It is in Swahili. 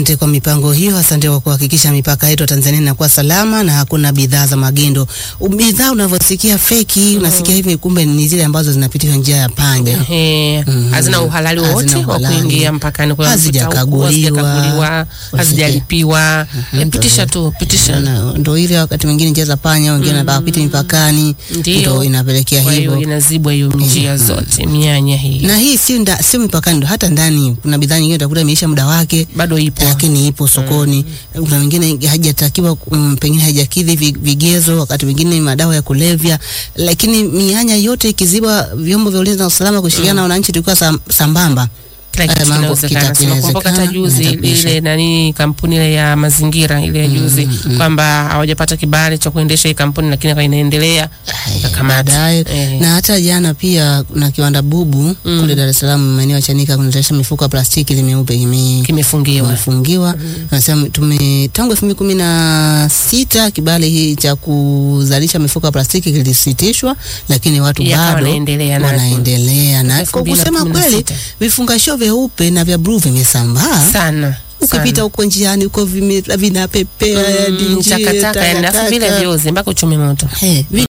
Asante kwa mipango hiyo, asante kwa kuhakikisha mipaka yetu ya Tanzania inakuwa salama na hakuna bidhaa za magendo. Bidhaa unavyosikia feki, unasikia hivi, kumbe ni zile ambazo zinapitishwa njia ya panya. Ehe, Mhm. hazina uhalali Hazina wowote wa uhalali. kuingia mpakani, kwa Hazijakaguliwa. hazijakaguliwa, hazijalipiwa. Eh, Pitisha tu, pitisha. Na Ndo ile wakati mwingine njia za panya, wengine wanataka kupita mipakani, Ndio. ndo inapelekea Kwa hiyo hivyo. inazibwa hiyo njia zote, mianya hii Na hii sio nda- sio mipakani, ndo hata ndani kuna bidhaa nyingine utakuta imeisha muda wake bado ipo. lakini ipo sokoni. Kuna wengine hajatakiwa mm, pengine hajakidhi vi- vigezo, wakati mwingine madawa ya kulevya, lakini mianya yote ikizibwa, vyombo vya ulinzi na usalama kushirikiana na wananchi, tulikuwa sam, sambamba Kila Haya kitu mambo kinawezekana. kita- Sema kumbuka hata kinawezekana, juzi inatapisha. ile nani kampuni ile ya mazingira ile ya juzi kwamba hawajapata kibali cha kuendesha hii kampuni, lakini kwa inaendelea kakamata. baadaye Eh. na hata jana pia kuna kiwanda bubu kule Dar es Salaam maeneo ya Chanika kunazalisha mifuko ya plastiki ile meupe ime kimefungiwa. imefungiwa. Nasema tume tangu elfu mbili kumi na sita kibali hii cha kuzalisha mifuko ya plastiki kilisitishwa, lakini watu Yakawa bado wanaendelea na- wanaendelea na Elfu kwa mbili na kusema kumi na kweli sita. vifungashio vyeupe na vya bluu vimesambaa sana ukipita sana. huko njiani huko vime- vinapepea Mm, yani njia, takataka yani, alafu vile takataka. vyoze mpaka uchome moto. Eh,